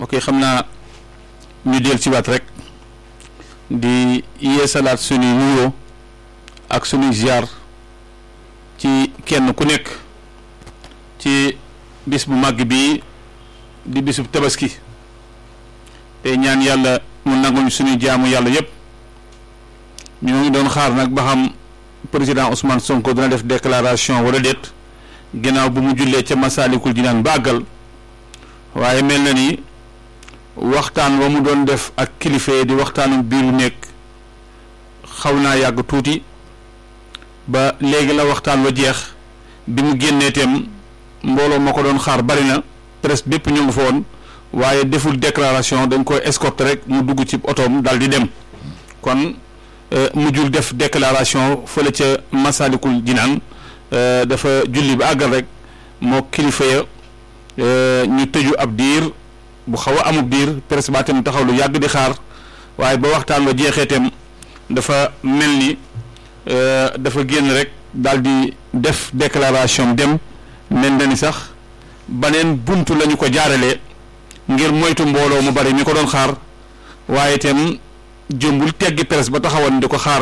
ok xam naa ñu del ci waat rek di yeesalaat suñuy nuyoo ak suñuy ziar ci kenn ku nekk ci bis bu màgg bii di bisub tabaski te ñaan yàlla mu nanguñ suñuy jaamu yàlla yépp ñu ngi doon xaar nag ba xam président Ousmane Sonko dina def déclaration wala déet ginnaaw bu mu jullee ca Masaalikul Jinaan bàggal waaye mel na ni waxtaan wa mu doon def ak kilifa di waxtaanu biiru nekk xaw naa yàgg tuuti ba léegi la waxtaan wa jeex bi mu génnee itam mbooloo ma ko doon xaar bari na presse bépp ñu ngi fa woon waaye deful déclaration dañ koy escorter rek mu dugg ci otoom daal di dem kon mujjul def déclaration fële ca Masalikul Jinaan dafa julli ba àggal rek moo kilifa ya ñu tëju ab diir bu xaw a amub diir presse ba tam taxaw lu yàgg di xaar waaye ba waxtaan wa jeexee tam dafa mel ni dafa génn rek daal di def déclaration dem mel na ni sax baneen buntu la ñu ko jaaralee ngir moytu mbooloo mu bari mi ko doon xaar waaye itam jëmbul teggi presse ba taxawoon di ko xaar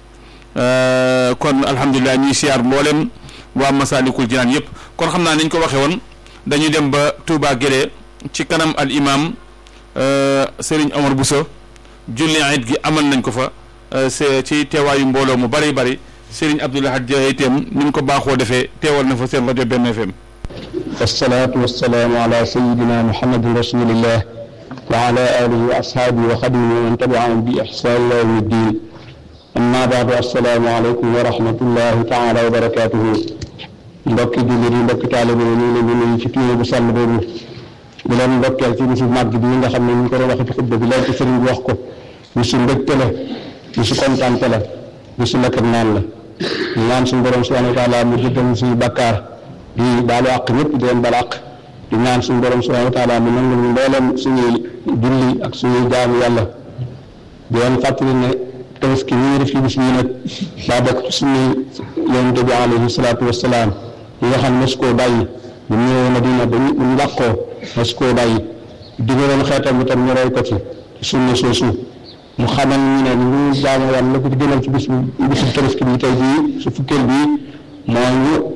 kon alhamdulilah ñuy siyaar mboolem waa Masaalikul Jinaan yëpp kon xam naa niñ ko waxee woon dañuy dem ba Touba Guélé ci kanam al imam Serigne Omar Bousso julli it gi amal nañ ko fa c'est ci teewaayu mbooloo mu bari bari Serigne Abdoulaye Dia itam ni mu ko baaxoo defee teewal na fa seen rajo benn FM. wasalaatu wasalaamu ala sayidina muhammadin rasulillah wa ala alihi wa ashaabihi wa xadimihi wa man tabiahum bi ihsaan ila yawmi ddin amma baadu assalaamu aleykum wa rahmatullahi taala wa barakatuhu mbokki jullit yi mbokki taalibe yi ñu ngi leen di nuyu ci tuye bu sàll boobu di leen ndokkeel ci bisu màgg bi nga xam ne ñu ko doon wax ci xutba bi léegi sëriñ bi wax ko bisu mbégte la bisu kontaante la bisu lekk ak naan la ñu naan suñu borom subhanahu wa taala mu jëggal suñu bakkaar di baalu àq ñëpp di leen bal àq di ñaan suñu borom subhanahu wa taala mu nangul ñu mbooleem suñuy julli ak suñuy jaamu yàlla di leen fàttali ne tabaski ñu def ci bis bii nag daa bokk ci suñuy yonente bi alayhi salaatu wasalaam yi nga xam ne su koo bàyyi bu ñëwee Madina ba ñu làqoo mas koo bàyyi digaloon xeetam bi tam ñu roy ko ci sunna soosu mu xamal ñu ne lu jaamu yàlla la ko ci gënal ci bis bisu tabaski bi tey bii su fukkeel bii moo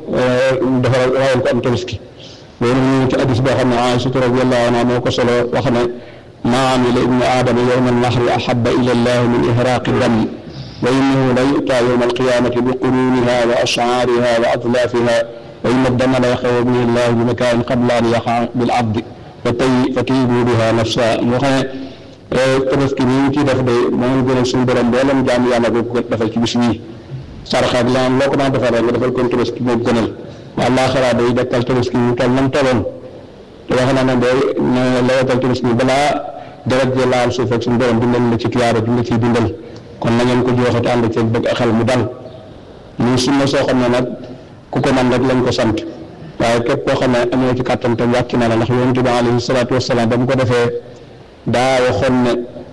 ñu defar rawal ko am tabaski loolu ñu ci addis boo xam ne Aïsatu radiyallahu anha moo ko solo wax ne maa amila ibnu aadama yowma alnahri ahaba ila allah min ihraaqi dam wa innahu la yu'ta yowma alqiyamati bi quruniha wa ash'ariha wa adlafiha wa inna dama la yaxaw bihi llah bi makaanin qabla an yaqa bil abdi fa tay fa tayibu biha nafsa moo xam ne tabaski bi ñu ciy def de moo gënal suñu borom mboolem jaam yàlla boo ko defal ci bis bii sarxa ak leneen loo ko daan defal rek nga defal ko tabaski moo gënal àllaaxira day dekkal tabaski mu toll nam tolloon te wax na ne day ne lewatal tabaski balaa deret ji laal suuf ak suñu borom dundal la ci tuyaaba bi nga ciy dundal kon na ngeen ko joxe te ànd ci bëgg a xel mu dal muy sunna soo xam ne nag ku ko man rek lañ ko sant waaye képp koo xam ne amoo ci kàttan tam wàcc na la ndax yonent bi alayhi salaatu wasalaam ba mu ko defee daa waxoon ne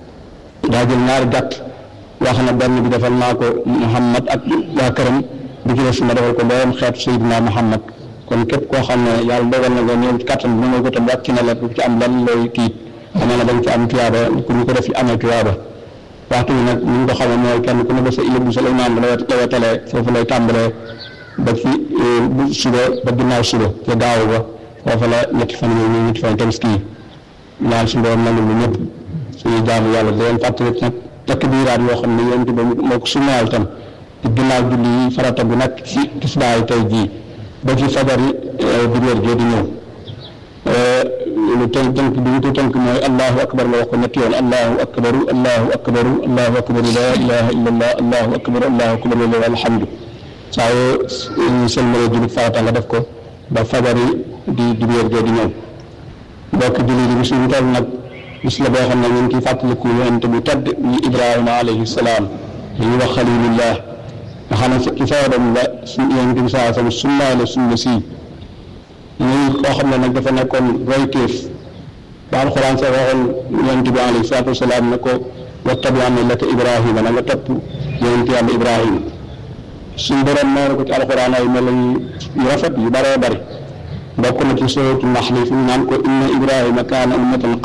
daa jël ñaari gàtt wax na benn bi defal naa ko Muhammad ak waa këram bi ci des ma defal ko mboolem xeetu Seydina Muhammad kon képp koo xam ne yàlla dogal na nga ñëw ci kàttan bi mënoo ko tam wàcc na la bu ci am lan looy tiit xanaa na dañ ci am tuyaaba ku ñu ko def amee tuyaaba waxtu bi nag ni ñu ko xamee mooy kenn ku ne ba sa ilib bu sa imaam la lawetalee foofu lay tàmbalee ba ci bu suba ba ginnaaw suba ca gaaw ba foofu la ñetti fan yooyu ñetti fan tabaski yi ñaan suñu borom nangu lu ñëpp suñuy jaamu yàlla di leen fàttali nag takbiraat yoo xam ne yonent ba moo ko sunnaal tam ci ginnaaw julli yi farata bu nag ci tisbaay tey jii ba ci fajar yi dibeer jee di ñëw lu tënk tënk bi ñu tënk mooy allahu akbar nga wax ko ñetti yoon allahu akbaru allahu akbaru allahu akbaru la ilaha illa allah allahu akbaru allahu akbaru lillahi alhamdu saa yoo seen mënee jullit farata nga def ko ba fajar yi di dibeer jee di ñëw mbokk julli di bis ñu toll nag bis la boo xam ne ñu ngi ciy fàttaliku yonent bu tedd ñu Ibrahima alayhi salaam li ñuy wax xalilullah nga xam ne ci feebaram la suñu yonent bi saa sama sunna la sunna si muy koo xam ne nag dafa nekkoon royteef ba alxuraan sax waxoon yonent bi alayhi salaatu wasalaam ne ko wattabi millata Ibrahima na nga topp yonent yàlla Ibrahima suñu borom nee na ko ci alxuraan ay mel yu rafet yu bëree bëri bokk na ci sootu naxli fi mu naan ko inna Ibrahima kaana ummatan